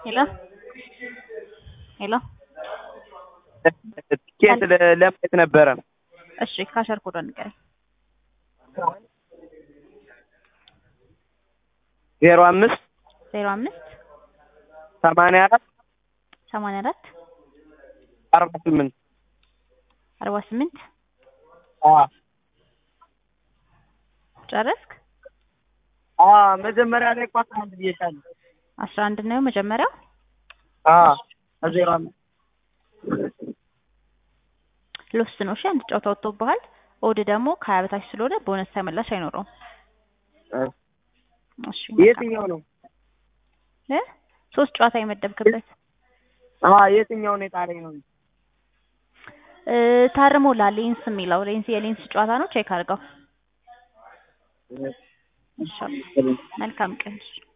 ሄሎ ሄሎ ትኬት ለ- ለማየት ነበረ። እሺ ካሸር ኮዷን ንገረኝ። ዜሮ አምስት ዜሮ አምስት ሰማንያ አራት ሰማንያ አራት አርባ ስምንት አርባ ስምንት አዎ ጨረስክ? አዎ መጀመሪያ ላይ እኮ አስራ አንድ ብዬሻለሁ። አስራ አንድ ነው መጀመሪያው። አዎ ዜሮ አምስት ሎስት ነው። እሺ አንድ ጨዋታ ወጥቶብሃል። ኦድ ደግሞ ከሀያ በታች ስለሆነ ቦነስ ተመላሽ አይኖረውም። እሺ የትኛው ነው? እ ሶስት ጨዋታ የመደብክበት አዎ የትኛው ነው የጣለኝ ነው? እ ታርሞላል። ሌንስ የሚለው ሌንስ የሌንስ ጨዋታ ነው። ቼክ አድርገው። እሺ መልካም ቀን።